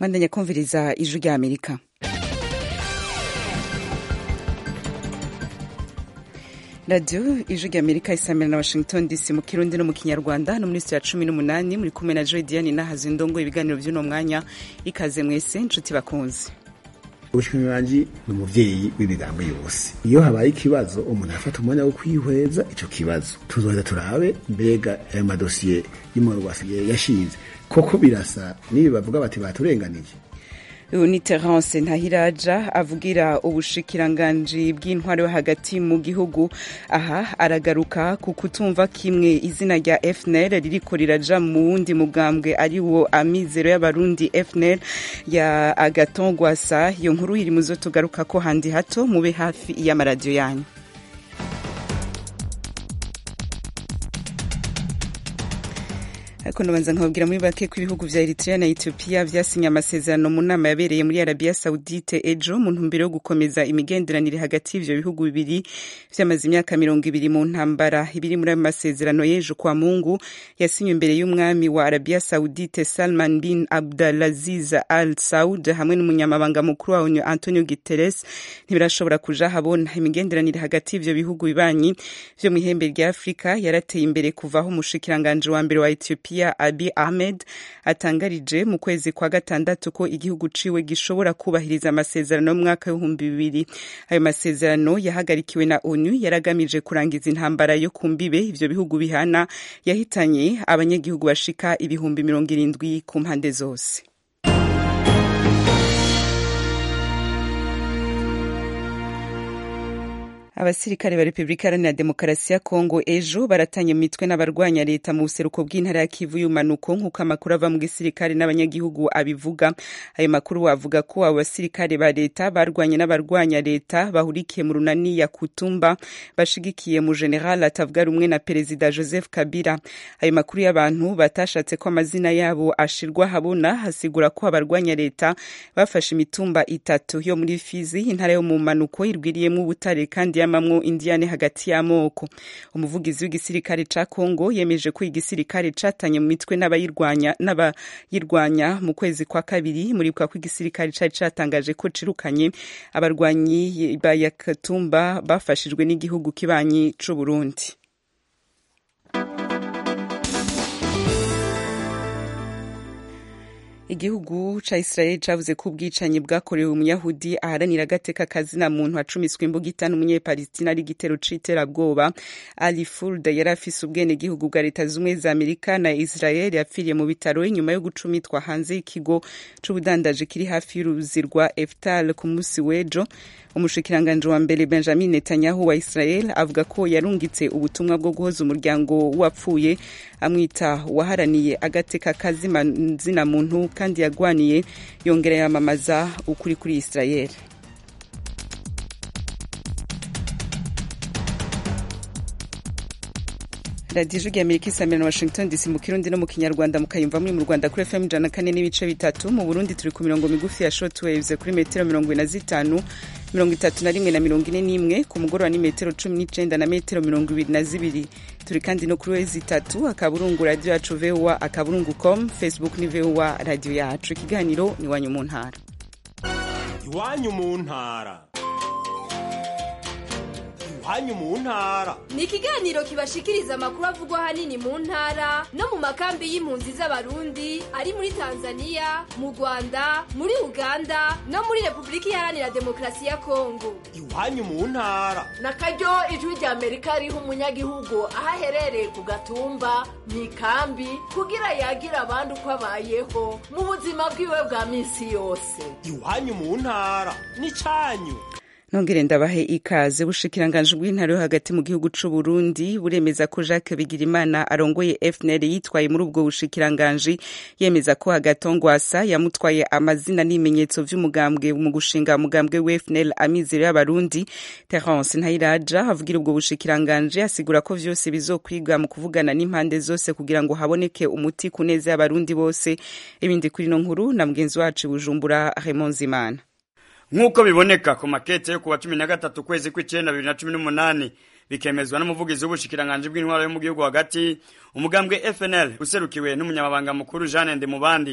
mwandanya kumviriza ijwi rya amerika radiyo ijwi rya amerika isamira na washington dc mu kirundi no mu kinyarwanda no muri ya cumi n'umunani muri kumwe na joy diane nahazi ndongo ibiganiro by'uno mwanya ikaze mwese inshuti bakunze ubushikiranganji ni umuvyeyi w'imigambo yose iyo habaye ikibazo umuntu afata umwanya wo kwihweza ico kibazo tuzoheza turabe mbega ayo madosiye y'umurwasi yashinze koko birasa n'ibi bavuga bati baturenganije uyu ni terence ntahiraja avugira ubushikiranganji bw'intwaro yo hagati mu gihugu aha aragaruka ku kutumva kimwe izina rya fnl ririko riraja mu wundi mugambwe ari wo amizero y'abarundi fnl ya agaton gwasa iyo nkuru iri muzo tugaruka ko handi hato mube hafi y'amaradiyo yanyu ariko ndabanza nkababwira muri bake ko ibihugu vya Eritrea na Ethiopia vyasinye amasezerano mu nama yabereye muri Arabia Saudite ejo mu ntumbero yo gukomeza imigenderanire hagati y'ivyo bihugu bibiri vyamaze imyaka mirongo ibiri mu ntambara ibiri muri ayo masezerano y'ejo kwa Mungu yasinywe imbere y'umwami wa Arabia Saudite Salman bin Abdulaziz Al Saud hamwe n'umunyamabanga mukuru wa ONU Antonio Guterres ntibirashobora kuja habona imigenderanire hagati y'ivyo bihugu bibanyi vyo mu ihembe rya Afrika yarateye imbere kuvaho umushikiranganje wa mbere wa Ethiopia Ethiopia Abiy Ahmed atangarije mu kwezi kwa gatandatu ko igihugu ciwe gishobora kubahiriza amasezerano y'umwaka w'ibihumbi bibiri ayo masezerano yahagarikiwe na ONU yaragamije kurangiza intambara yo ku mbibe ivyo bihugu bihana yahitanye abanyagihugu bashika ibihumbi mirongo irindwi ku mpande zose abasirikare ba repubulika iharanira demokarasi ya kongo ejo baratanye mu mitwe n'abarwanya leta mu buseruko bw'intara ya kivu y'umanuko nk'uko amakuru ava mu gisirikare n'abanyagihugu abivuga ayo makuru avuga ko abo basirikare ba leta barwanye n'abarwanya leta bahurikiye mu runani ya kutumba bashigikiye mu general atavuga rumwe na perezida joseph kabila ayo makuru y'abantu batashatse ko amazina yabo ashirwa habona hasigura ko abarwanya leta bafashe imitumba itatu yo muri fizi intara yo mu manuko irwiriyemo ubutare kandi yamamwo indiyane hagati y'amoko umuvugizi w'igisirikare ca Kongo yemeje ko igisirikare catanye mu mitwe n'abayirwanya n'abayirwanya mu kwezi kwa kabiri muribuka ko igisirikare cari catangaje ko cirukanye abarwanyi ba Yakatumba bafashijwe n'igihugu kibanyi c'u Burundi igihugu ca Israel cavuze ko ubwicanyi bwakorewe umuyahudi aharanira agateka kazina muntu acumiswe imbugita n'umunyepalestina ari igitero c'iterabwoba Ali Fulda yari afise ubwene gihugu bwa leta zumwe za Amerika na Israel yapfiriye mu bitaro inyuma yo gucumitwa hanze y'ikigo c'ubudandaji kiri hafi y'uruzi rwa Eftal ku musi w'ejo umushikiranganji wa mbere Benjamin Netanyahu wa Israel avuga ko yarungitse ubutumwa bwo guhoza umuryango wapfuye amwita waharaniye agateka kazina muntu kandi yagwaniye yongera yamamaza ukuri kuri Israel radiyo ijwi amerika isamira na washington dc mu kirundi no mu kinyarwanda mukayumva muri mu rwanda kuri fm ijana kane n'ibice bitatu mu burundi turi ku mirongo migufi ya shortwaves kuri metero mirongo ine na zitanu mirongo itatu na rimwe na mirongo ine n'imwe ku mugoroba ni metero cumi n'icenda na metero mirongo ibiri na zibiri turi kandi no kuri wezi itatu akaburungu radiyo yacu voa akaburungu com facebook ni voa radiyo yacu ikiganiro ni iwanyu mu ntara iwanyu mu ntara iwanyu mu ntara ni ikiganiro kibashikiriza amakuru avugwa ahanini mu ntara no mu makambi y'impunzi z'abarundi ari muri tanzania mu rwanda muri uganda no muri repubulika iharanira demokarasi ya kongo iwanyu mu ntara na karyo ijwi rya amerika riha umunyagihugu aho aherereye ku gatumba mu ikambi kugira yagira abandi uko abayeho mu buzima bwiwe bwa minsi yose iwanyu mu ntara ni cyanyu nongere ndabahe ikaze bushikiranganji bw'intara yo hagati mu gihugu c'u Burundi buremeza ko Jacques Bigirimana arongoye FNL yitwaye muri ubwo bushikiranganji yemeza ko Hagatongwasa yamutwaye amazina n'ibimenyetso vy'umugambwe mu gushinga umugambwe wa FNL amizero y'abarundi Terence Ntayiraja avugira ubwo bushikiranganji asigura ko vyose bizokwiga mu kuvugana n'impande zose kugira ngo haboneke umuti ku neza y'abarundi bose ibindi kuri no nkuru na mugenzi wacu Bujumbura Raymond Zimana nk'uko biboneka ku makete yo kuwa cumi na gatatu kwezi kw'icenda bibiri na cumi n'umunani bikemezwa n'umuvugizi w'ubushikiranganji bw'intwaro yo mu gihugu hagati umugambwe FNL userukiwe n'umunyamabanga mukuru Jeanne Ndemubandi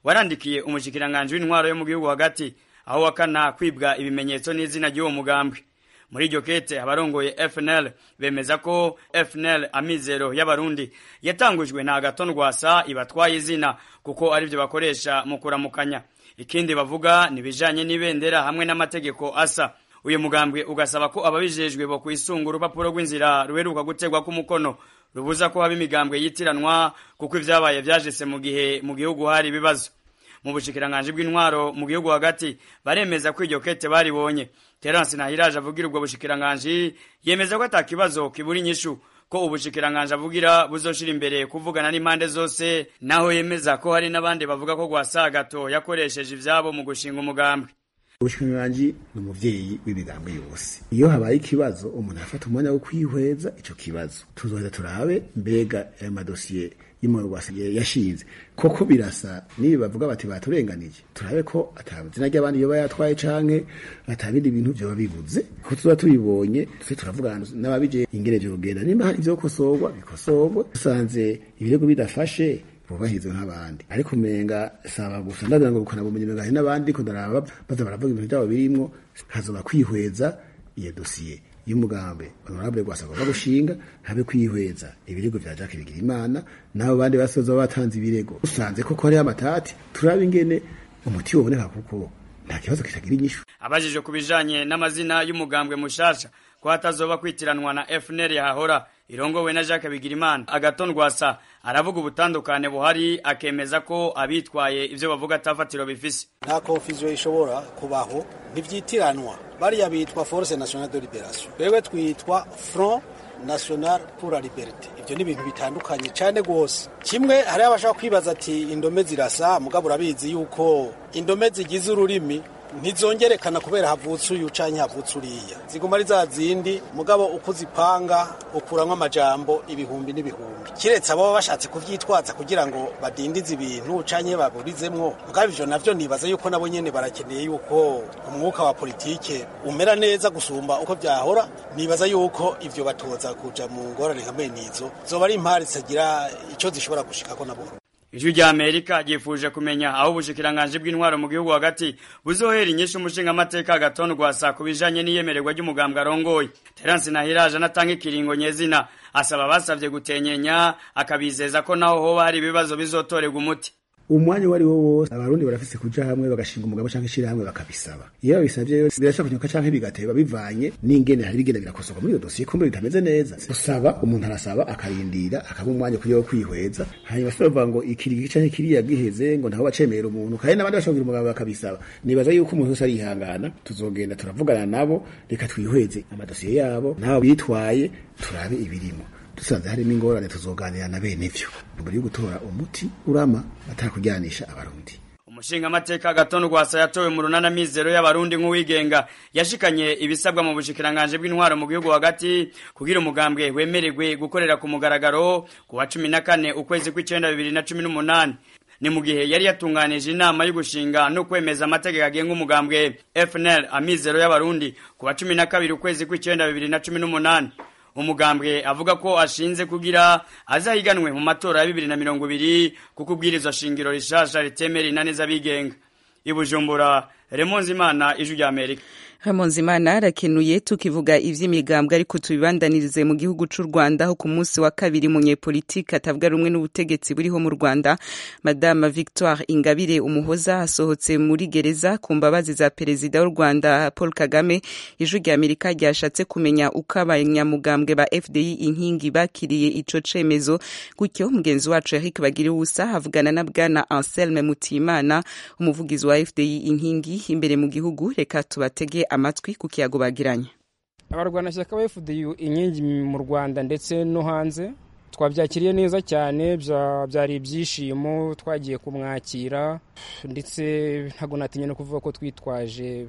warandikiye umushikiranganji w'intwaro yo mu gihugu hagati aho wakana kwibwa ibimenyetso n'izina ry'uwo mugambwe muri iryo kete abarongoye FNL bemeza ko FNL amizero y'abarundi yatangujwe na Agaton Rwasa ibatwaye izina kuko arivyo bakoresha mu kuramukanya ikindi bavuga nibijanye n'ibendera hamwe n'amategeko asa uyu mugambwe ugasaba ko ababijejwe bo kwisunga urupapuro rw'inzira ruheruka gutegwa k'umukono rubuza ko haba imigambwe yitiranwa kuko ivyabaye vyajese mu gihe mu gihugu hari ibibazo mu bushikiranganje bw'intwaro mu gihugu hagati baremeza ko iryo kete baribonye Terence Nahiraje avugira ubwo bushikiranganje yemeza ko atakibazo kibura inyishu ko ubushikiranganje avugira buzoshira imbere kuvugana n'impande zose naho yemeza ko hari n'abandi bavuga ko gwasagato yakoresheje ivyabo mu gushinga umugambwe ubushikiranganji ni umuvyeyi w'imigambi yose iyo habaye ikibazo umuntu afata umwanya wo kwihweza ico kibazo tuzoheza turabe mbega ayo madosiye y'umurwasi yashinze koko birasa nibi bavuga bati baturenganije turabe ko atamazina ry'abandi yoba yatwaye canke atabindi bintu vyoba bibuze ko tuba tubibonye tuze turavugana n'ababije ingene vyogenda nimba hari ivyokosorwa bikosorwe dusanze ibirego bidafashe bubahirizwe nk'abandi ariko umenga saba gusa ndagira ngo gukana bumenyi menga hari n'abandi ko ndaraba baza baravuga ibintu byabo birimwo hazoba kwihweza iyo dosiye y'umugambi honorable gwasa agomba gushinga habe kwihweza ibirego vya Jacques Bigirimana nabo bandi basoza batanze ibirego usanze koko hari amatati turabe ingene umuti woboneka kuko nta kibazo kitagira inyishu abajijwe ku bijanye n'amazina y'umugambwe mushasha ko hatazoba kwitiranwa na FNL yahahora irongowe na Jacques Bigirimana agaton rwasa aravuga ubutandukane buhari akemeza ko abitwaye ivyo bavuga atafatiro bifise nta confusion ishobora kubaho ntivyitiranwa bariya bitwa force nationale de liberation wewe twitwa front national pour la liberté ivyo ni ibintu bitandukanye cane gose kimwe hariho abashaka kwibaza ati indome zirasa mugabo urabizi yuko indome zigize ururimi ntizongerekana kubera havutse uyu canke havutse uriya ziguma ari za zindi mugabo uko uzipanga ukuramwo amajambo ibihumbi n'ibihumbi kiretse abo baba bashatse kuvyitwaza kugira ngo badindize ibintu canke baburizemwo mugabo ivyo navyo nibaza yuko nabo nyene barakeneye yuko umwuka wa politike umera neza gusumba uko vyahora nibaza yuko ivyo batoza kuja mu ngorane nka bene izo zoba ari impari zitagira ico zishobora gushikako nabo ijwi rya amerika ryifuje kumenya aho ubushikiranganje bw'intwaro mu gihugu hagati buzohera inyishu umushingamateka agatondu rwasa ku bijanye n'iyemererwa ry'umugambwe arongoye terence nahiraje anatanga ikiringo nyezina asaba abasavye gutenyenya akabizeza ko naho hoba hari ibibazo bizotorerwa umuti umwanya uwo ari wo wose abarundi barafise kuja hamwe bagashinga umugabo canke ishirahamwe bakabisaba iyo babisavye yose birashobora kunyuka canke bigateba bivanye n'ingene hari bigenda birakosorwa muri iyo dosiye kumbe bitameze neza usaba umuntu arasaba akarindira akaba umwanya kugira wo kwihweza hanyuma se bavuga ngo ikirigi canke kiriya giheze ngo ntaho bacemera umuntu kandi n'abandi bashobora kugira umugabo bakabisaba nibaza yuko umuntu wese arihangana tuzogenda turavugana nabo reka twihweze amadosiye yabo n'abo bitwaye turabe ibirimo dusanze harimo ingorane tuzoganira na bene ivyo mbere yo gutora umuti urama atakujyanisha abarundi umushingamateka gatondo rwasa yatowe mu runana mizero y'abarundi nk'uwigenga yashikanye ibisabwa mu bushikiranganje bw'intwaro mu gihugu hagati kugira umugambwe wemererwe gukorera ku mugaragaro ku wa cumi na kane ukwezi kw'icenda bibiri na cumi n'umunani ni mu gihe yari yatunganije inama yo gushinga no kwemeza amategeko agenga umugambwe FNL amizero y'abarundi ku wa cumi na kabiri ukwezi kw'icenda bibiri na cumi n'umunani umugambwe avuga ko ashinze kugira azahiganwe mu matora ya bibiri na mirongo ibiri kuko ubwirizwa shingiro rishasha ritemera inani z'abigenga i bujumbura remonzi imana ijwi rya amerika Hamonzimana arakenuye tukivuga ivy'imigambwe ariko tubibandanirize mu gihugu c'u Rwanda aho ku munsi wa kabiri munyepolitike atavuga rumwe n'ubutegetsi buriho mu Rwanda Madame Victoire Ingabire Umuhoza asohotse muri gereza ku mbabazi za perezida w'u Rwanda Paul Kagame ijwi rya Amerika ryashatse kumenya uko abanyamugambwe ba FDI inkingi bakiriye ico cemezo gutyo mugenzi wacu Eric Bagiriwusa avugana na bwana Anselme Mutimana umuvugizi wa FDI inkingi imbere mu gihugu reka tubatege amatwi ku kiyago bagiranye abarwanashyaka ba FDU inkingi mu Rwanda ndetse no hanze twabyakiriye neza cyane byari ibyishimo twagiye kumwakira ndetse ntabwo natinya no kuvuga ko twitwaje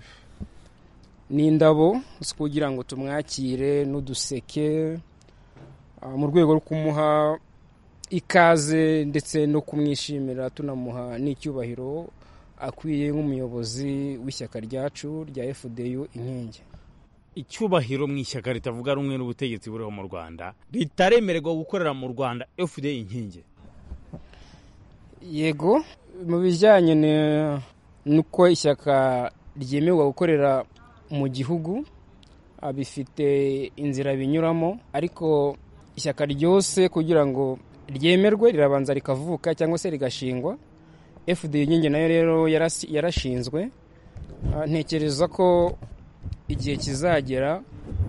n'indabo kugira ngo tumwakire n'uduseke mu rwego rwo kumuha ikaze ndetse no kumwishimira tunamuha n'icyubahiro akwiye nk'umuyobozi w'ishyaka ryacu rya FDU inkingi icyubahiro mu ishyaka ritavuga rumwe n'ubutegetsi buriho mu rwanda ritaremererwa gukorera mu rwanda FDU inkingi yego mu bijyanye ne- n'uko ishyaka ryemerwa gukorera mu gihugu ah, bifite inzira binyuramo ariko ishyaka ryose kugira ngo ryemerwe rirabanza rikavuka cyangwa se rigashingwa fda inkingi nayo rero yarasi- yarashinzwe Ah, ntekereza ko igihe kizagera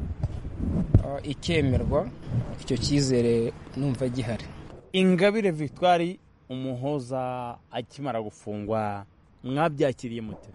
ah, ikemerwa icyo cyizere numva gihari ingabire victoire umuhoza akimara gufungwa mwabyakiriye mute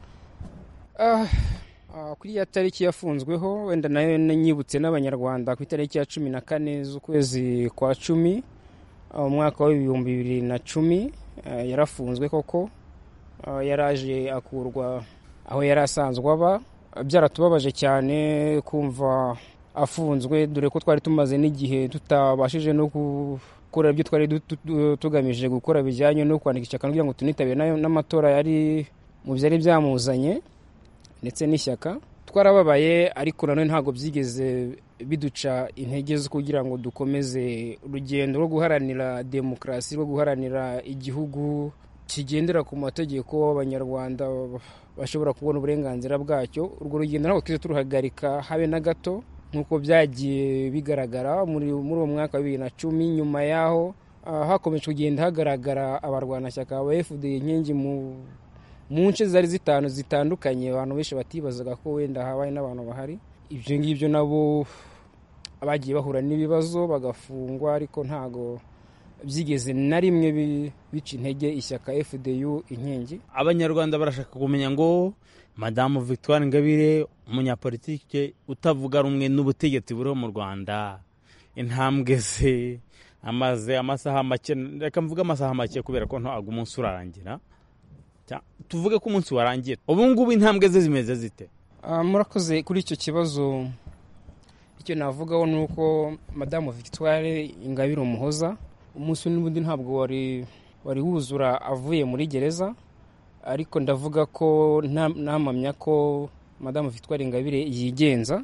Ah, ah, kuri ya tariki yafunzweho wenda nayo nyibutse n'abanyarwanda ku itariki ya cumi na kane z'ukwezi kwa cumi ah, umwaka w'ibihumbi bibiri na cumi ah, yarafunzwe koko Ah, yaraje akurwa aho yari asanzwe aba Ah, byaratubabaje cyane kumva afunzwe dore ko twari tumaze n'igihe tutabashije no gukora ibyo twari du- tu- tugamije gukora bijyanye no kwandika ishyaka kugira ngo tunitabire n'ayo- n'amatora yari mu byari byamuzanye ndetse n'ishyaka twarababaye ariko nanone ntabwo byigeze biduca intege zo kugira ngo dukomeze urugendo rwo guharanira demokarasi rwo guharanira igihugu kigendera ku mategeko abanyarwanda bashobora kubona uburenganzira bwacyo urwo rugendo ntabwo twize turuhagarika habe na gato nk'uko byagiye bigaragara muri muri uwo mwaka wa bibiri na cumi nyuma yaho ah, hakomeje kugenda hagaragara abarwanashyaka ba fda inkingi mu mu nce zari zitanu zitandukanye abantu benshi batibazaga ko wenda habaye n'abantu bahari ibyo ngibyo nabo bagiye bahura n'ibibazo bagafungwa ariko ntago byigeze na rimwe bi- bica intege ishyaka fdu inkingi abanyarwanda barashaka kumenya ngo madamu victoire ingabire umunyapolitike utavuga rumwe n'ubutegetsi buriho mu rwanda intambwe ze amaze amasaha make reka mvuge amasaha make kubera ko ntabwo umunsi urarangira Cya- tuvuge ko umunsi warangiye ubu ngubu intambwe ze zimeze zite Ah, murakoze kuri icyo kibazo icyo navugaho ni uko madamu victoire ingabire umuhoza umunsi n'ubundi ntabwo wari wari wuzura avuye muri gereza ariko ndavuga ko nta- ntamamya ko madamu victoire ingabire yigenza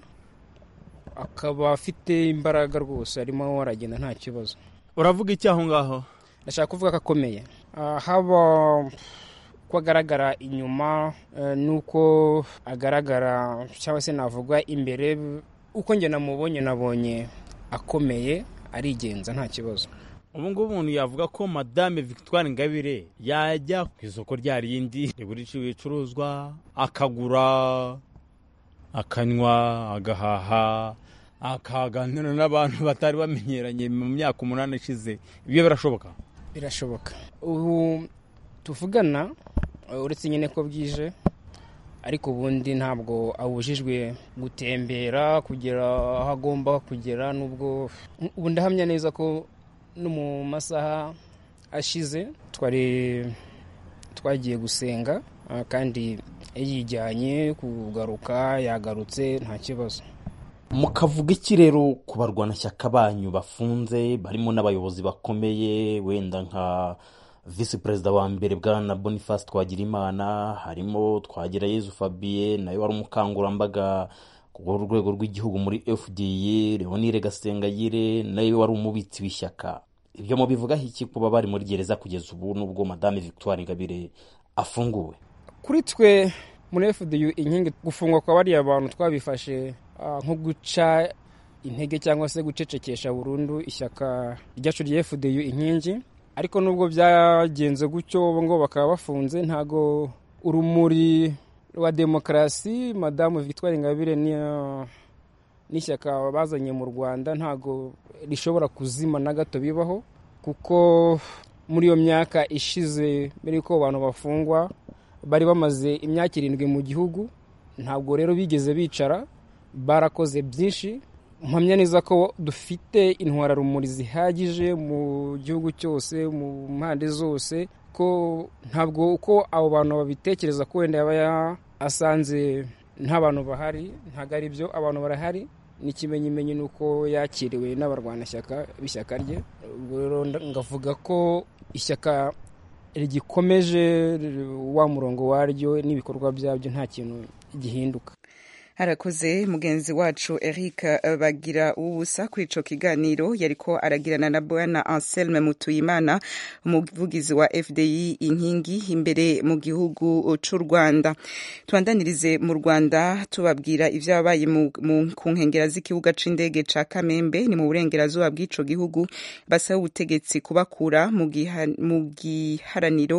akaba afite imbaraga rwose arimo aragenda nta kibazo uravuga iki aho ngaho ndashaka kuvuga ko akomeye Ah, haba ko agaragara inyuma eh, n'uko agaragara cyangwa se navuga imbere uko njye namubonye nabonye akomeye arigenza nta kibazo ubu ngubu umuntu yavuga ko madame victoire ingabire yajya ku isoko rya rindi rigurisha ibicuruzwa akagura akanywa agahaha akaganira n'abantu batari bamenyeranye mu myaka umunani ishize ibyo birashoboka birashoboka ubu tuvugana eh, uretse nyine ko bwije ariko ubundi ntabwo abujijwe gutembera kugera aho agomba kugera n'ubwo ubu ndahamya neza ko no mu masaha ashize twari twagiye gusenga ah, kandi yijyanye kugaruka yagarutse nta kibazo mukavuga iki rero ku barwanashyaka banyu bafunze barimo n'abayobozi bakomeye wenda nka visi perezida wa mbere bwana boniface twagirimana harimo twagirayezu fabien nawe wari umukangurambaga ku rwego rw'igihugu muri fda leonire gasengayire nawe wari umubitsi w'ishyaka ibyo mubivugaho iki kuba bari muri gereza kugeza ubu nubwo madame victoire ingabire afunguwe kuri twe muri fdu inkingi gufungwa kwa bariya bantu twabifashe ah, nko guca intege cyangwa se gucecekesha burundu ishyaka ryacu rya fdu inkingi ariko nubwo byagenze gutyo ubu ngo bakaba bafunze ntago urumuri rwa demokarasi madamu victoire ingabire ni n'ishyaka bazanye mu rwanda ntago rishobora kuzima na gato bibaho kuko muri iyo myaka ishize mbere y'uko abantu bafungwa bari bamaze imyaka irindwi mu gihugu ntabwo rero bigeze bicara barakoze byinshi mpamya neza ko dufite intwararumuri zihagije mu gihugu cyose mu mpande zose ko ntabwo uko abo bantu babitekereza ko wenda yaba asanze nta bantu bahari ntabwo ari byo abantu barahari n'ikimenyimenyi ni uko yakiriwe n'abarwanashyaka b'ishyaka rye ubwo rero ngavuga ko ishyaka rigikomeje wa murongo waryo n'ibikorwa byabyo nta kintu gihinduka arakoze mugenzi wacu Eric bagira ubusa kuri ico kiganiro yariko aragirana na Bwana Anselme Mutuyimana umuvugizi wa FDI inkingi imbere mu gihugu c'u Rwanda tubandanirize mu Rwanda tubabwira ivyabaye ku nkengera z'ikibuga c'indege ca Kamembe ni mu burengerazuba bw'ico gihugu basaba ubutegetsi kubakura mu giharaniro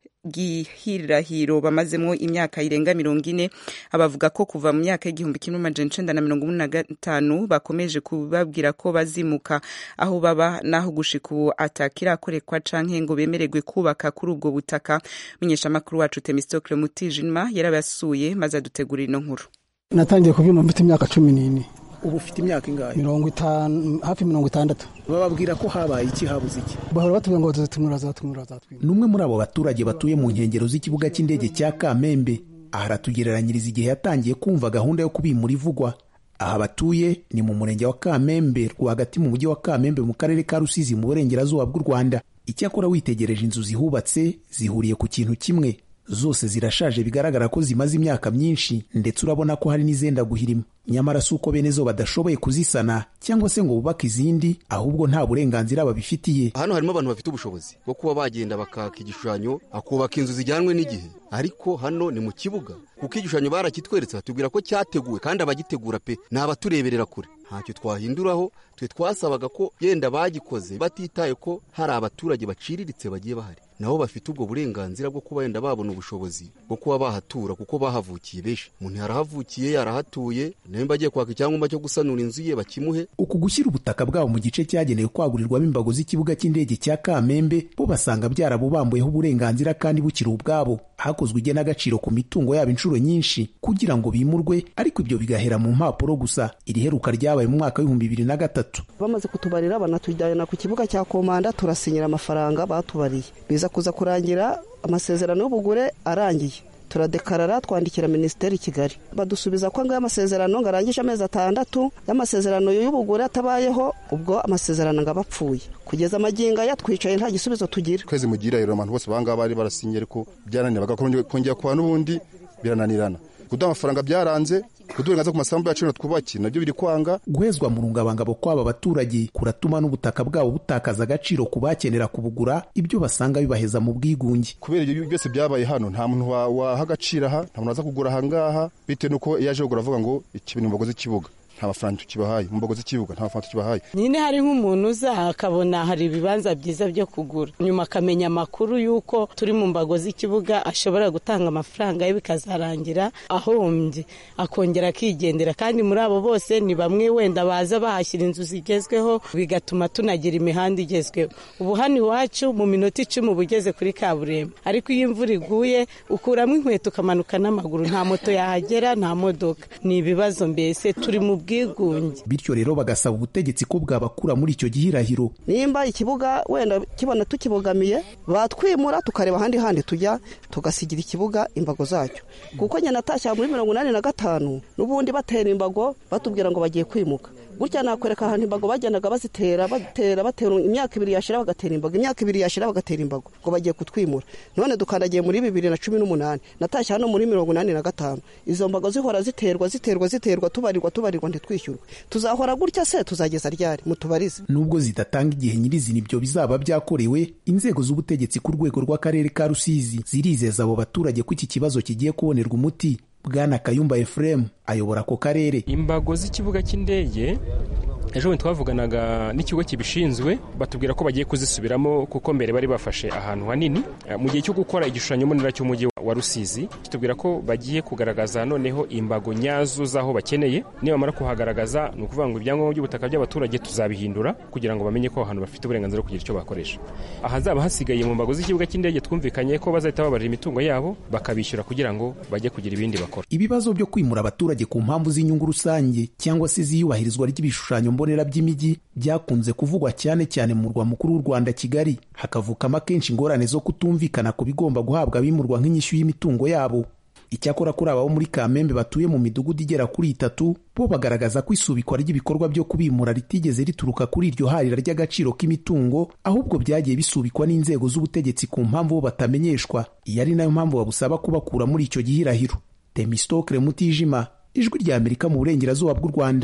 gihirahiro bamazemo imyaka irenga mirongo ine abavuga ko kuva mu myaka y'igihumbi kimwe amajana icenda na mirongo ine na gatanu bakomeje kubabwira ko bazimuka aho baba naho gushika ubu atakirakorekwa canke ngo bemererwe kubaka kuri ubwo butaka menyeshamakuru wacu Temistokle Mutijima yarabasuye maze adutegurira ino nkuru natangiye kubyuma mfite imyaka cumi n'ine ubu ufite imyaka ingahe mirongo itanu hafi mirongo itandatu bababwira ko habaye iki habuze iki bahora batubwira ngo tuzatumura zatumura zatwima ni umwe muri abo baturage batuye mu nkengero z'ikibuga cy'indege cya kamembe aha aratugereranyiriza igihe yatangiye kumva gahunda yo kubimura ivugwa aha batuye ni mu murenge wa kamembe rwagati mu mujyi wa kamembe mu karere ka rusizi mu burengerazuba bw'u rwanda icyakora witegereje inzu zihubatse zihuriye ku kintu kimwe zose zirashaje bigaragara ko zimaze imyaka myinshi ndetse urabona ko hari n'izenda guhirima nyamara si uko bene zo badashoboye kuzisana cyangwa se ngo bubake izindi ahubwo nta burenganzira babifitiye hano harimo abantu bafite ubushobozi bwo kuba bagenda bakaka igishushanyo akubaka inzu zijyanwe n'igihe ariko hano ni mu kibuga kuko igishushanyo barakitweretse batubwira ko cyateguwe kandi abagitegura pe ni abatureberera kure ntacyo twahinduraho twe twasabaga ko yenda bagikoze batitaye ko hari abaturage baciriritse bagiye bahari nabo bafite ubwo burenganzira bwo kuba yenda babona ubushobozi bwo kuba bahatura kuko bahavukiye benshi umuntu yarahavukiye yarahatuye nimba agiye kwaka icyangombwa cyo gusanura inzu ye bakimuhe uku gushyira ubutaka bwabo mu gice cyagenewe kwagurirwamo imbago z'ikibuga cy'indege cya kamembe bo basanga byarabubambuyeho uburenganzira kandi bukiri ubwabo hakozwe igenagaciro ku mitungo yabo inshuro nyinshi kugira ngo bimurwe ariko ibyo bigahera mu mpapuro gusa iri heruka ryabaye mu mwaka w'ibihumbi bibiri na gatatu bamaze kutubarira banatujyana ku kibuga cya komanda turasinyira amafaranga batubariye biza kuza kurangira amasezerano y'ubugure arangiye turadekarara twandikira minisiteri i kigali badusubiza ko ngayo amasezerano ngo arangije amezi atandatu y'amasezerano y'ubugure atabayeho ubwo amasezerano ngo aba apfuye kugeza amagingo aya twicaye nta gisubizo tugira kwezi mugira rero abantu bose bangaba bari barasinye ariko byaranira bakongera kuba n'ubundi birananirana kuduha amafaranga byaranze kudurengaza ku masambu yacu twubaki nabyo biri kwanga guhezwa mu rungabangabo kw'aba baturage kuratuma n'ubutaka bwabo butakaza agaciro ku bakenera kubugura ibyo basanga bibaheza mu bwigunge kubera ibyo byose byabaye hano nta muntu waha agaciro aha nta muntu waza kugura ahangaha bitewe n'uko iyo aje kugura avuga ngo iki bintu mbagoze ikibuga nta mafaranga tukibahaye mu mbago z'ikibuga nta mafaranga tukibahaye nyine hari nk'umuntu uza akabona hari ibibanza byiza byo kugura nyuma akamenya amakuru y'uko turi mu mbago z'ikibuga ashobora gutanga amafaranga ye bikazarangira ahombye akongera akigendera kandi muri abo bose ni bamwe wenda baza bahashyira inzu zigezweho bigatuma tunagira imihanda igezweho ubu hano iwacu mu minota icumi uba ugeze kuri kaburimbo ariko iyo imvura iguye ukuramo inkweto ukamanuka n'amaguru nta moto yahagera nta modoka ni ibibazo mbese turi mu bwigunge bityo rero bagasaba ubutegetsi ko bwabakura muri icyo gihirahiro nimba ikibuga wenda kibona tukibogamiye batwimura tukareba ahandi handi tujya tugasigira ikibuga imbago zacyo kuko nyine natashya muri mirongo inani na gatanu n'ubundi batera imbago batubwira ngo bagiye kwimuka gutya nakwereka ahantu imbago bagendaga bazitera batera batera imyaka ibiri yashira bagatera imbago imyaka ibiri yashira bagatera imbago ngo bagiye kutwimura none dukandagiye muri bibiri na cumi n'umunani natashye hano muri mirongo inani na gatanu izo mbago zihora ziterwa ziterwa ziterwa tubarirwa tubarirwa ntitwishyurwe tuzahora gutya se tuzageza ryari mutubarize nubwo zidatanga igihe nyirizina ibyo bizaba byakorewe inzego z'ubutegetsi ku rwego rw'akarere ka rusizi zirizeza abo baturage ko iki kibazo kigiye kubonerwa umuti bwana kayumba efuremu ayobora ako karere imbago z'ikibuga cy'indege ejo bundi twavuganaga n'ikigo kibishinzwe batubwira ko bagiye kuzisubiramo kuko mbere bari bafashe ahantu hanini mu gihe cyo gukora igishushanyo mbonera cy'umujyi wa rusizi kitubwira ko bagiye kugaragaza noneho imbago nyazo z'aho bakeneye nibamara kuhagaragaza ni ukuvuga ngo ibyangombwa by'ubutaka by'abaturage tuzabihindura kugira ngo bamenye ko aho hantu bafite uburenganzira bwo kugira icyo bakoresha ahazaba hasigaye mu mbago z'ikibuga cy'indege twumvikanye ko bazahita babarira imitungo yabo bakabishyura kugira ngo bajye kugira ibindi bakora ibibazo byo kwimura abaturage ku mpamvu z'inyungu rusange cyangwa se z'iyubahirizwa ry'ibishushanyo mbonera by'imijyi byakunze kuvugwa cyane cyane mu murwa mukuru w'u Rwanda Kigali hakavukamo akenshi ingorane zo kutumvikana ku bigomba guhabwa abimurwa nk'inyishyu y'imitungo yabo icyakora kuri aba bo muri kamembe batuye mu midugudu igera kuri itatu bo bagaragaza ko isubikwa ry'ibikorwa byo kubimura ritigeze rituruka kuri iryo harira ry'agaciro k'imitungo ahubwo byagiye bisubikwa n'inzego z'ubutegetsi ku mpamvu bo batamenyeshwa iyi ari nayo mpamvu babusaba kubakura muri icyo gihirahiro temistokre mutijima ijwi rya amerika mu burengerazuba bw'u rwanda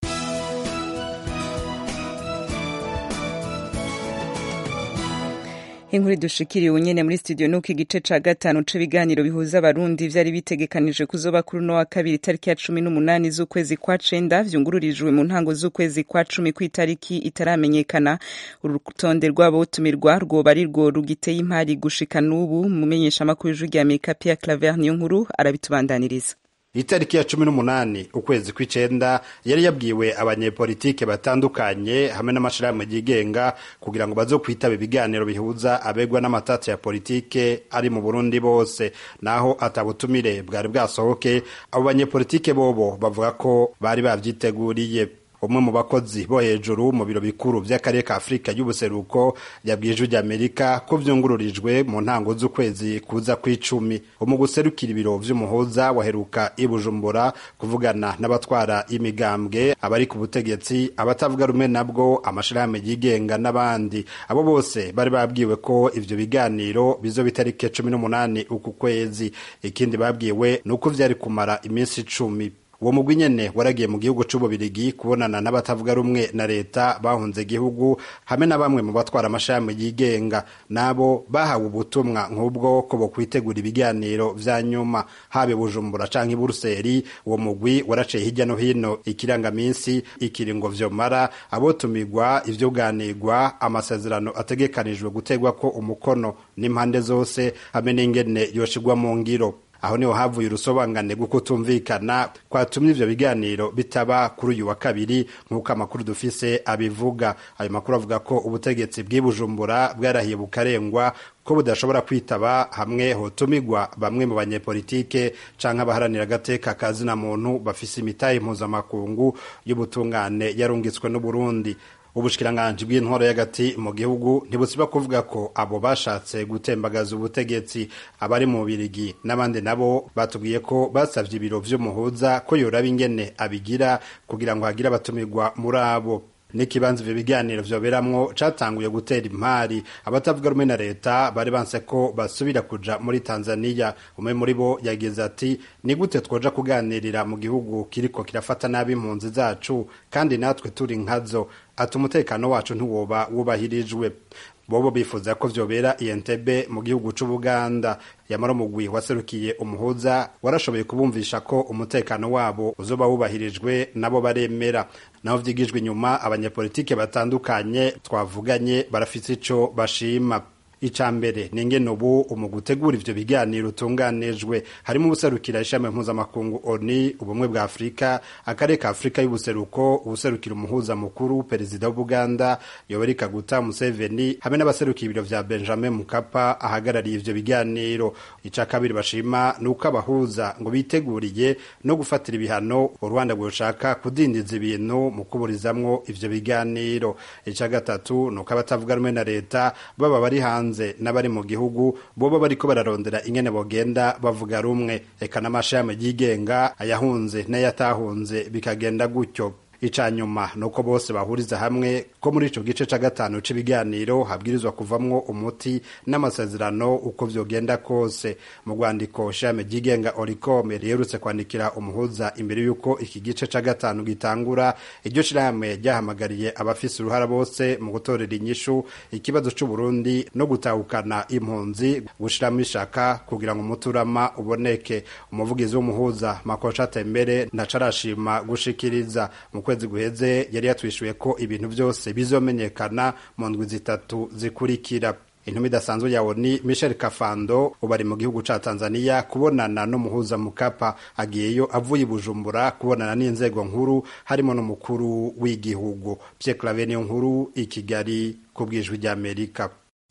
inkuru dushikiriye nyene muri studio nuko igice ca gatanu c'ibiganiro bihuza abarundi vyari bitegekanije kuzoba kuri uno wa kabiri itariki ya cumi n'umunani z'ukwezi kwa cenda vyungururijwe mu ntango z'ukwezi kwa cumi kw'itariki itaramenyekana urutonde rw'abotumirwa rwoba ari rwo rugiteye impari gushika n'ubu mumenyeshamakuru w'ijwi rya amerika pierre claver niyo nkuru arabitubandaniriza itariki ya cumi n'umunani ukwezi kw'icenda yari yabwiwe abanyepolitike batandukanye hamwe n'amashirahamwe yigenga kugira ngo bazokwitaba ibiganiro bihuza abegwa n'amatatsi ya politike ari mu burundi bose naho atabutumire bwari bwasohoke abo banyepolitike bobo bavuga ko bari bavyiteguriye umwe mu bakozi bo hejuru mu biro bikuru vy'akarere ka afurika y'ubuseruko yabwiye ijwi ry'amerika ko vyungururijwe mu ntango z'ukwezi kuza kw'icumi mu guserukira ibiro vy'umuhuza waheruka i bujumbura kuvugana n'abatwara imigambwe abari ku butegetsi abatavuga rumwe nabwo amashirahamwe yigenga n'abandi abo bose bari babwiwe ko ivyo biganiro bizoba itariki cumi n'umunani uku kwezi ikindi babwiwe ni uko vyari kumara iminsi icumi uwo mugwi nyene waragiye mu gihugu c'ububirigi kubonana n'abatavuga rumwe na leta bahunze igihugu hamwe na bamwe mu batwara amashami yigenga nabo bahawe ubutumwa nk'ubwo ko bokwitegura ibiganiro vya nyuma habe bujumbura canke buruseli uwo mugwi waraciye hirya no hino ikirangaminsi ikiringo vyomara abotumirwa ivyuganirwa amasezerano ategekanijwe gutegwako umukono n'impande zose hamwe n'ingene yoshigwa mu ngiro aho niho havuye urusobanurane rwo kutumvikana kwatumye ivyo biganiro bitaba kuri uyu wa kabiri nk'uko amakuru dufise abivuga ayo makuru avuga ko ubutegetsi bw'i bujumbura bwarahiye bukarengwa ko budashobora kwitaba hamwe hotumigwa bamwe mu banyepolitike canke abaharanira agateka kazina muntu bafise imitahe mpuzamakungu y'ubutungane yarungitswe n'uburundi ubushikiranganji bw'intwaro y'agati mu gihugu ntibusiba kuvuga ko abo bashatse gutembagaza ubutegetsi abari mu birigi n'abandi nabo batubwiye ko basavye ibiro vy'umuhuza ko yoraba ingene abigira kugira ngo hagire abatumirwa muri abo n'ikibanza ivyo biganiro vyoberamwo catanguye gutera impari abatavuga rumwe na leta bari banse ko basubira kuja muri tanzaniya umwe muri bo yagize ati ni gute twoja kuganirira mu gihugu kiriko kirafata nabi impunzi zacu kandi natwe turi nkazo ati umutekano wacu ntiwoba wubahirijwe bobo bifuza ko vyobera Entebbe mu gihugu c'Ubuganda yamara umugwi waserukiye umuhuza warashoboye kubumvisha ko umutekano wabo uzoba wubahirijwe nabo baremera naho vyigijwe inyuma abanyepolitike batandukanye twavuganye barafise ico bashima ica mbere ni ingene ubu mu gutegura ivyo biganiro utunganijwe harimo ubuserukira ishami mpuzamakungu oni ubumwe bwa afurika akarere ka afurika y'ubuseruko ubuserukira umuhuza mukuru perezida w'ubuganda yoweri kaguta museveni hamwe n'abaserukira ibiro vya benjamin mukapa ahagarariye ivyo biganiro ica kabiri bashima ni uko abahuza ngo biteguriye no gufatira ibihano u rwanda rwoshaka kudindiza ibintu mu kuburizamwo ivyo biganiro ica gatatu ni uko abatavuga rumwe na leta baba bari hanze hanze n'abari mu gihugu boba bariko bararondera ingene bogenda bavuga rumwe eka n'amashami yigenga ayahunze n'ayatahunze bikagenda gutyo ica nyuma nuko bose bahuriza hamwe ko muri ico gice ca gatanu c'ibiganiro habwirizwa kuvamwo umuti n'amasezerano uko vyogenda kose mu rwandiko shame ryigenga oricome riherutse kwandikira umuhuza imbere y'uko iki gice ca gatanu gitangura iryo shirahamwe ryahamagariye abafise uruhara bose mu gutorera inyishu ikibazo c'uburundi no gutahukana impunzi gushiramo ishaka kugira ngo umuturama uboneke umuvugizi w'umuhuza makosha tembere ntacarashima gushikiriza mu kwezi guheze yari yatwishuye ko ibintu byose bizomenyekana mu ndwi zitatu zikurikira intumwa idasanzwe ya oni michel kafando ubu ari mu gihugu ca tanzania kubonana n'umuhuza mukapa agiyeyo avuye i bujumbura kubonana n'inzego nkuru harimo n'umukuru w'igihugu pye clave niyo nkuru i kigali ku bwijwi ry'amerika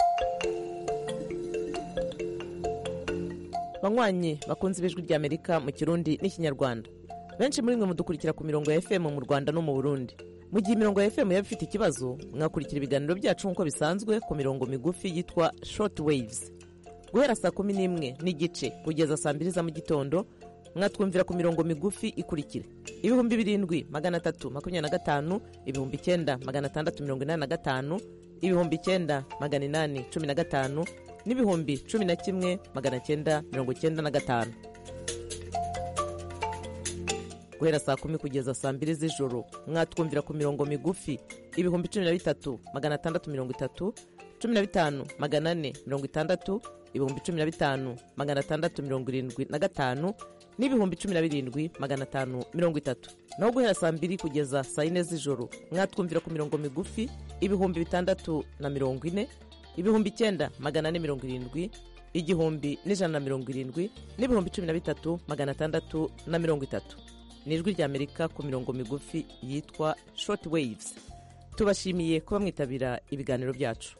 banywanyi bakunze ibijwi ry'amerika mu kirundi n'ikinyarwanda benshi muri mwe mudukurikira ku mirongo ya fm mu rwanda no mu burundi mu gihe imirongo ya fm yaba ifite ikibazo mwakurikira ibiganiro byacu nk'uko bisanzwe ku mirongo migufi yitwa short waves guhera saa kumi n'imwe n'igice kugeza saa mbiri za mu gitondo mwatwumvira ku mirongo migufi ikurikira ibihumbi birindwi magana atatu makumyabiri na gatanu ibihumbi icyenda magana atandatu mirongo inani na gatanu ibihumbi icyenda magana inani cumi na gatanu n'ibihumbi cumi na kimwe magana cyenda mirongo cyenda na gatanu guhera saa kumi kugeza saa mbiri z'ijoro mwatwumvira ku mirongo migufi ibihumbi cumi na bitatu magana atandatu mirongo itatu cumi na bitanu magana ane mirongo itandatu ibihumbi cumi na bitanu magana atandatu mirongo irindwi na gatanu n'ibihumbi cumi na birindwi magana atanu mirongo itatu naho guhera saa mbiri kugeza saa yine z'ijoro mwatwumvira ku mirongo migufi ibihumbi bitandatu na mirongo ine ibihumbi icyenda magana ane mirongo irindwi igihumbi n'ijana na mirongo irindwi n'ibihumbi cumi na bitatu magana atandatu na mirongo itatu ni ijwi ry'amerika ku mirongo migufi yitwa short waves tubashimiye kuba mwitabira ibiganiro byacu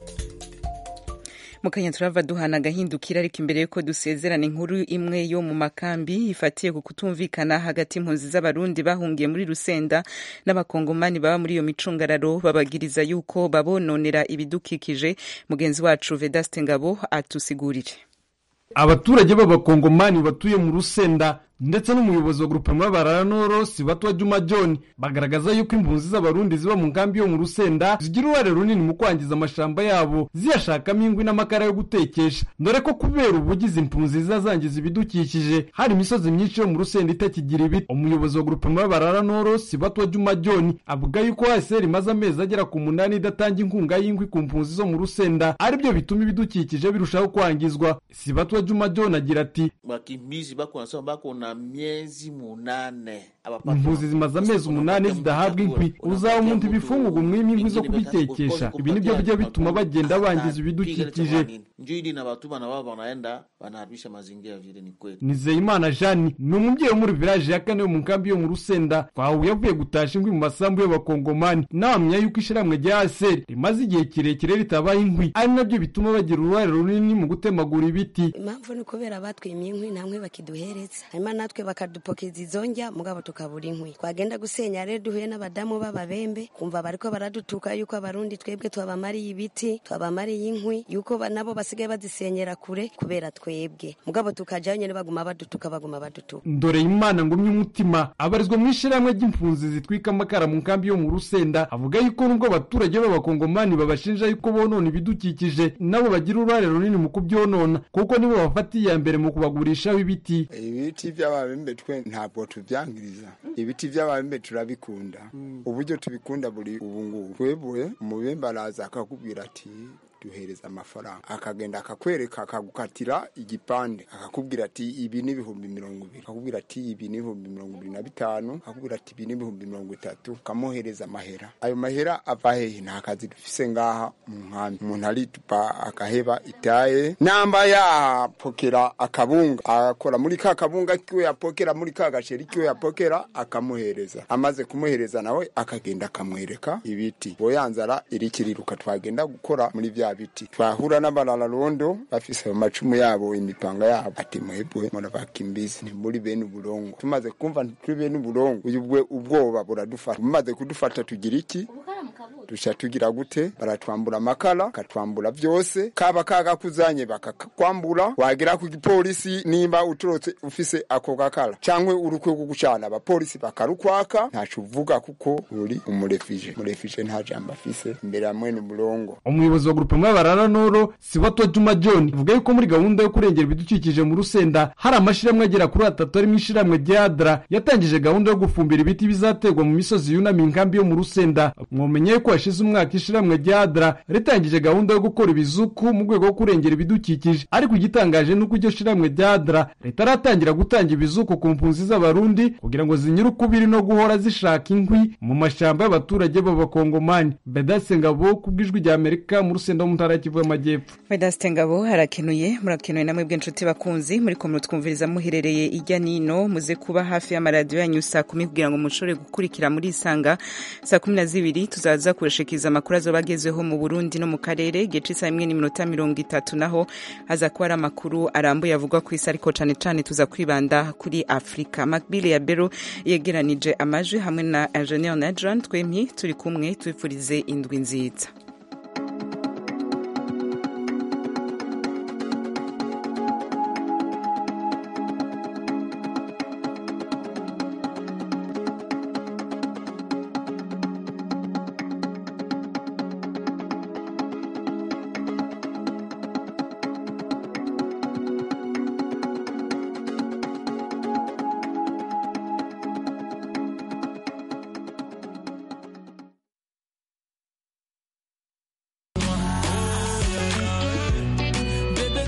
mukanya turava duhana agahindukira ariko imbere yuko dusezerana inkuru imwe yo mu makambi ifatiye ku kutumvikana hagati impunzi z'abarundi bahungiye muri rusenda n'abakongomani baba muri iyo micungararo babagiriza yuko babononera ibidukikije mugenzi wacu vedaste ngabo atusigurire abaturage b'abakongomani batuye mu rusenda ndetse n'umuyobozi wa grupema bararanoro sibatwa juma john bagaragaza yuko impunzi z'abarundi ziba mu nkambi yo mu rusenda zigira uruhare runini mu kwangiza amashamba yabo ziyashakamo inkwi n'amakara yo gutekesha dore ko kubera ubugizi impunzi ziza zangiza ibidukikije hari imisozi myinshi yo mu rusenda itakigira ibiti umuyobozi wa grupema bararanoro sibatwa juma john avuga yuko hsr imaze amezi agera ku munani idatanga inkunga y'inkwi ku mpunzi zo mu rusenda aribyo bituma ibidukikije birushaho kwangizwa sibatwa juma john agira ati wakimbizi bako wanasema bako na miezi munane impunzi zimaze amezi umunani zidahabwa inkwi uzaba umuntu ibifungurwa umwima inkwi zo kubitekesha ibi nibyo bijya bituma bagenda bangiza ibidukikije njo ili na batuma na wao wanaenda wanaharibisha mazingira vile ni kweli nizeyimana jani ni umubyeyi wo muri village ya kane yo mu nkambi yo mu rusenda twahuye avuye gutasha inkwi mu masambu y'abakongomani nawamenya yuko ishyirahamwe rya aseri rimaze igihe kirekire ritabaha inkwi ari nabyo bituma bagira uruhare runini mu gutemagura ibiti impamvu ni ukubera batwimye inkwi nta nkwi bakiduhereza hanyuma natwe bakadupokeza izo njya mugabo tukabura inkwi twagenda gusenya rero duhuye n'abadamu b'ababembe kumva bariko baradutuka yuko abarundi twebwe twabamariye ibiti twabamariye inkwi yuko nabo basigaye bazisenyera kure kubera twebwe mugabo tukajayo nyene baguma badutuka baguma badutuka ndore imana ngumye umutima abarizwa mu ishyirahamwe ry'impunzi zitwika amakara mu nkambi yo mu rusenda avuga yuko nubwo abaturage b'abakongomani babashinja yuko bonona ibidukikije nabo bagira uruhare runini mu kubyonona kuko nibo bafata iya mbere mu kubagurishaho ibiti ibiti by'ababembe twe ntabwo tubyangiriza ibiti by'ababembe turabikunda uburyo tubikunda buri ubu ngubu twebwe umubembe araza akakubwira ati duhereza amafaranga akagenda akakwereka akagukatira igipande akakubwira ati ibi ni ibihumbi mirongo ibiri akakubwira ati ibi ni ibihumbi mirongo ibiri na bitanu akakubwira ati ibi ni ibihumbi mirongo itatu ukamuhereza amahera ayo mahera ava hehe nta kazi dufise ngaha mu nkambi umuntu aritupa akaheba itaye namba yapokera akabunga akora muri ka kabunga kiwe yapokera muri ka gasheri kiwe yapokera akamuhereza amaze kumuhereza nawe akagenda akamwereka ibiti boyanzara irikiriruka twagenda gukora muri vya biti twahura n'abarararondo bafise amacumu yabo imipanga yabo ati mwebwe murabakimbizi ni muri bene uburongo tumaze kumva turi bene uburongo uyu ubwoba buradufata bumaze kudufata tugira iki duca tugira gute baratwambura amakara bakatwambura byose kaba kagakuzanye bakakwambura wagera ku gipolisi nimba uturotse ufise ako gakara cyangwa urukwe rwo gucana abapolisi bakarukwaka ntaco uvuga kuko uri umurefije umurefije nta jambo afise imbere ya mwene umurongo umuyobozi wa grupe mwabarara noro sibato juma john avuga yuko muri gahunda yo kurengera ibidukikije mu rusenda hari amashyirahamwe agera kuri atatu arimo ishyirahamwe rya adra yatangije gahunda yo gufumbira ibiti bizaterwa mu misozi yunamiye inkambi yo mu rusenda mwomenye ko hashize umwaka ishyirahamwe rya adra ritangije gahunda yo gukora ibizuku mu rwego rwo kurengera ibidukikije ariko igitangaje ni uko iryo shyirahamwe rya adra ritaratangira gutanga ibizuku ku mpunzi z'abarundi kugira ngo zinyure ukubiri no guhora zishaka inkwi mu mashyamba y'abaturage b'abakongomani bedase ngabo ku bw'ijwi rya amerika mu rusenda wo mu ntara y'Kivu y'Amajyepfo Vedaste Ngabo harakenuye murakenuye namwe bw'inshuti bakunzi muri ko mutwumviriza muherereye ijya nino muze kuba hafi y'amaradiyo yanyu saa kumi kugira ngo mushobore gukurikira muri isanga saa kumi na zibiri tuzaza kurashikiriza amakuru azoba agezweho mu Burundi no mu karere gice saa imwe n'iminota mirongo itatu naho haza kuba ari amakuru arambuye avugwa ku isi ariko cane cane tuza kwibanda kuri Afrika Macbile ya Bero yegeranije amajwi hamwe na Engineer Nadran twemye turi kumwe twifurize indwi nziza